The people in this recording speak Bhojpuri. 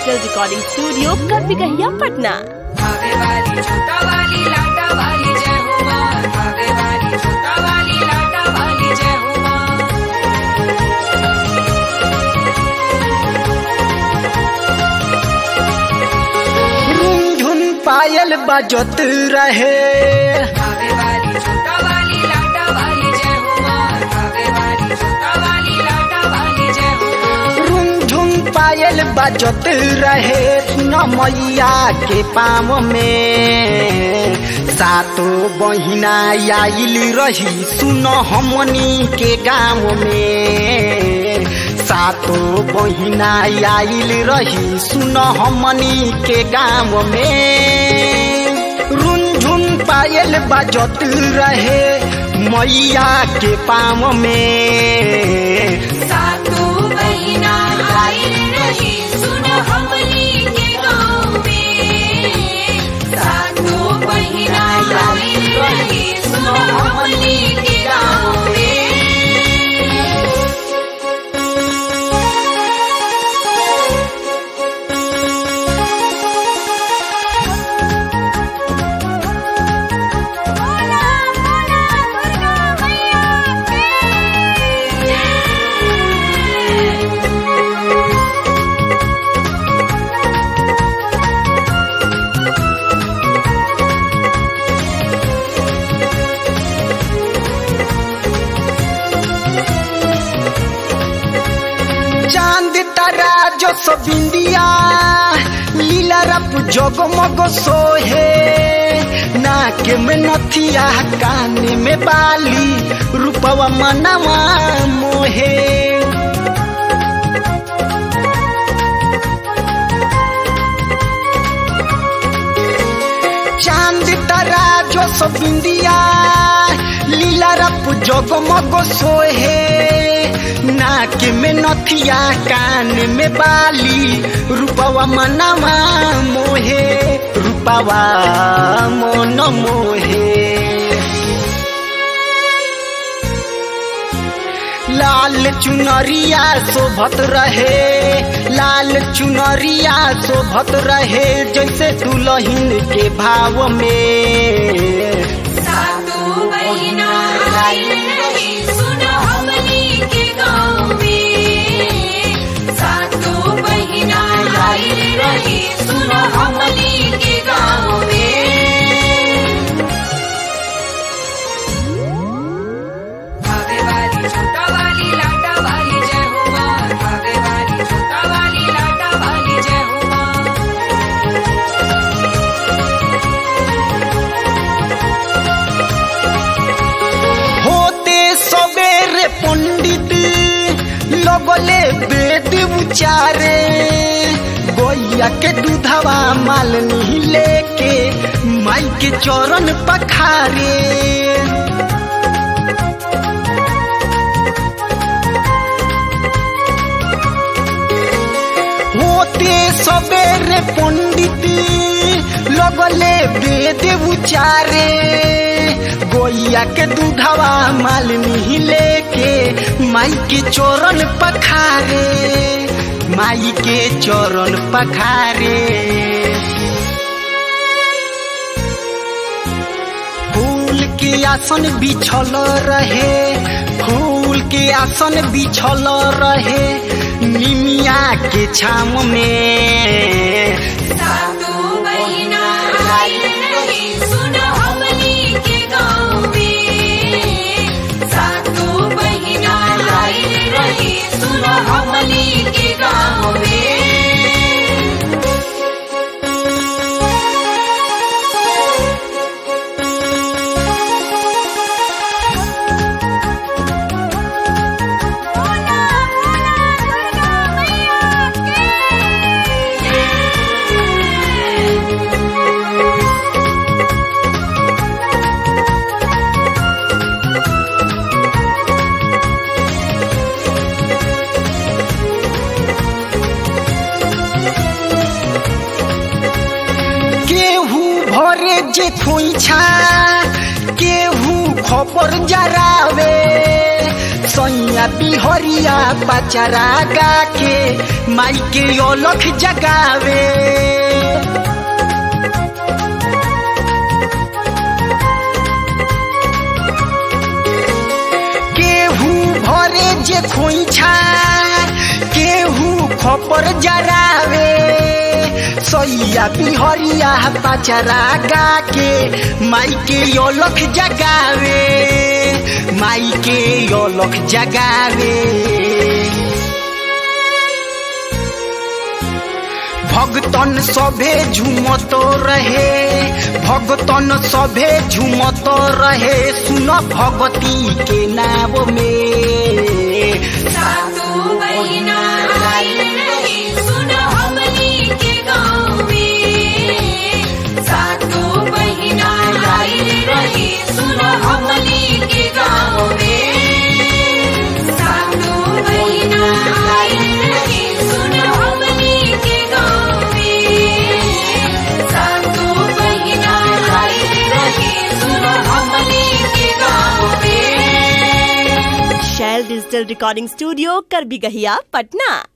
डिजिटल रिकॉर्डिंग स्टूडियो कपिकहिया पटना भावे वाली छोटा वाली लाटा वाली जय हो माँ भावे वाली छोटा वाली लाटा वाली जय हो माँ रुंझुन पायल बजत रहे भावे वाली छोटा वाली लाटा वाली जय हो माँ भावे वाली छोटा वाली लाटा वाली जय हो माँ रुंझुन पायल बजत रहे सुन मैया के पाम में सातो बहिना आइल रही सुन हमनी के गाँव में सातो बहिना आइल रही सुन हमनी के गाँव में रुंझुन पायल बजत रहे मैया के पाम में सातु बहिना आई रही सुन हमनी के गाँव में सातु बहिना आई रही सुन हमनी के गाँव में चांद तारा जो सब इंडिया लीला रप जगमग सोहे नाक में नथिया कान में बाली रूपवा मनवा मोहे चांद तारा जो सब इंडिया लीला रप जगमग सोहे नाक में नथिया कान में बाली रूपवा मनवा मोहे रूपवा मन मोहे लाल चुनरिया शोभत रहे लाल चुनरिया शोभत रहे जैसे दुल्हन के भाव में सातु बहिना आई रही सुन हमनी के गाँव में सातु बहिना आई रही सुन हमनी के गाँव में भावे वाली छोटा वाली लाटा वाली जय हो माँ भावे वाली छोटा वाली लाटा वाली जय हो माँ होते सवेरे पंडित लगले वेद उचारे गोइया के दूधवा मालनी लेके माई के चरण पखारे होते सवेरे पंडित लगले वेद उचारे गोइया के दूधवा मालनी लेके माई के चरण पखारे माई के चरण पखारे फूल के आसन बिछल रहे फूल के आसन बिछल रहे निमिया के छाम में सातु बहिना आई रही सुन हमनी के गाँव में सातु बहिना आई रही सुन हमनी के गाँव में केहू भरे जे खोइछा केहू खपर जरावे सैया बिहरी बिहरिया पचरा गा के माई के ओलख जगावे केहू भरे जे खोइछा केहू खपर जरावे सैया बिहरिया पचरा गा के माई के ओलख जगावे माई के ओलख जगावे भगतन सभे झुमत रहे भगतन सभे झुमत रहे सुन भगती के नाव में सातों बहिना आइल रही सुन हमनी के गाँव में सातों बहिना आइल रही सुन हमनी के गाँव में सातों बहिना आइल रही सुन हमनी के गाँव में सातों बहिना आइल रही सुन हमनी के गाँव में शैल डिजिटल रिकॉर्डिंग स्टूडियो कर भी गहिया पटना